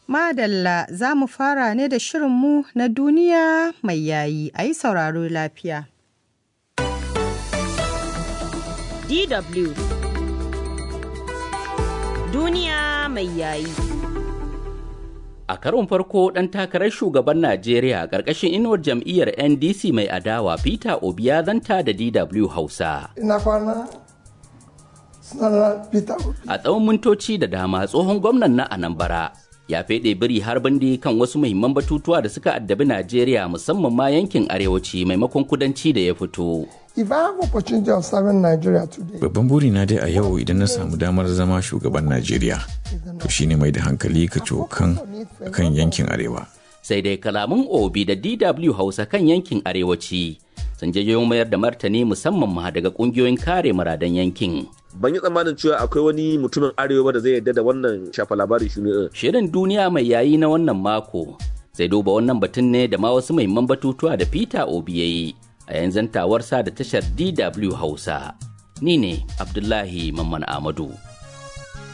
Madalla za mu fara ne da shirinmu na duniya mai yayi a yi sauraro lafiya. DW Duniya mai yayi. A karon farko ɗan takarar shugaban Najeriya ƙarƙashin inuwar jam'iyyar NDC mai adawa Peter Obi ya zanta da DW Hausa. Ina kwana sunana Peter Obi. A tsawon mintoci da dama tsohon gwamnan na Anambra ya feɗe biri har bindi kan wasu muhimman batutuwa da suka addabi Najeriya musamman ma yankin arewaci maimakon kudanci da ya fito. If I have opportunity of serving Nigeria today, Babban burina dai a yau idan na samu damar zama shugaban Najeriya, to shine mai da hankali ka cokan kan yankin arewa. Sai dai kalamun Obi da DW Hausa kan yankin arewaci sun jayo mayar da martani musamman ma daga ƙungiyoyin kare muradan yankin. ban yi tsammanin cewa akwai wani mutumin arewa ba da zai yarda da wannan shafa labari shi ne Shirin duniya mai yayi na wannan mako zai duba wannan batun ne da ma wasu muhimman batutuwa da Peter Obi ya yi a yanzu tawarsa da tashar DW Hausa. Ni ne Abdullahi Mamman Amadu.